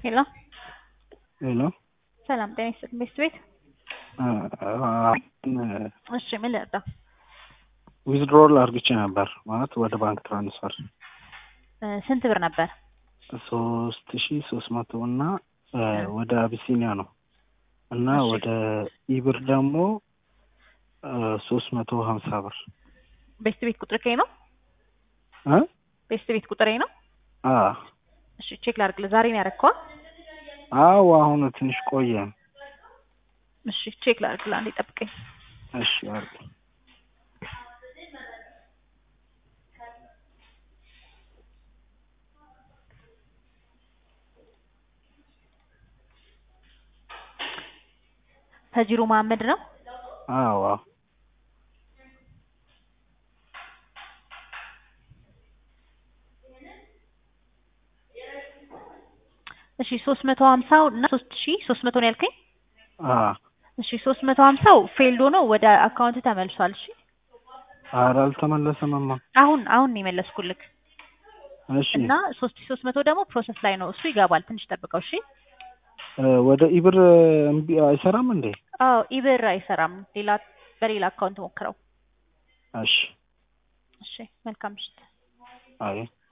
ሄሎ ሄሎ ሰላም ጤና ይስጥልኝ ቤስት ቤት እሺ ምን ልርዳ ዊዝድሮል አርግቼ ነበር ማለት ወደ ባንክ ትራንስፈር እ ስንት ብር ነበር ሶስት ሺ ሶስት መቶ እና እ ወደ አቢሲኒያ ነው እና እሺ። ወደ ኢብር ደግሞ ሶስት መቶ ሀምሳ ብር ቤስት ቤት ቁጥር ከይ ነው እ ቤስት ቤት ቁጥሬ ነው አ እሺ ቼክ ላድርግልህ ዛሬ ነው ያረከዋ አዎ አሁን ትንሽ ቆየ እሺ ቼክ ላድርግልህ አንዴ ጠብቀኝ እሺ አርግ ተጂሩ መሀመድ ነው አዎ አዎ እሺ ሶስት መቶ ሀምሳው እና ሶስት ሺ ሶስት መቶ ነው ያልከኝ አ እሺ ሶስት መቶ ሀምሳው ፌልድ ሆኖ ወደ አካውንት ተመልሷል እሺ ኧረ አልተመለሰምማ አሁን አሁን ነው የመለስኩልክ እሺ እና ሶስት ሺ ሶስት መቶ ደግሞ ፕሮሰስ ላይ ነው እሱ ይገባል ትንሽ ጠብቀው እሺ እ ወደ ኢብር እምቢ አይሰራም እንዴ አዎ ኢብር አይሰራም ሌላ በሌላ አካውንት ሞክረው እሺ እሺ መልካም ምሽት አይ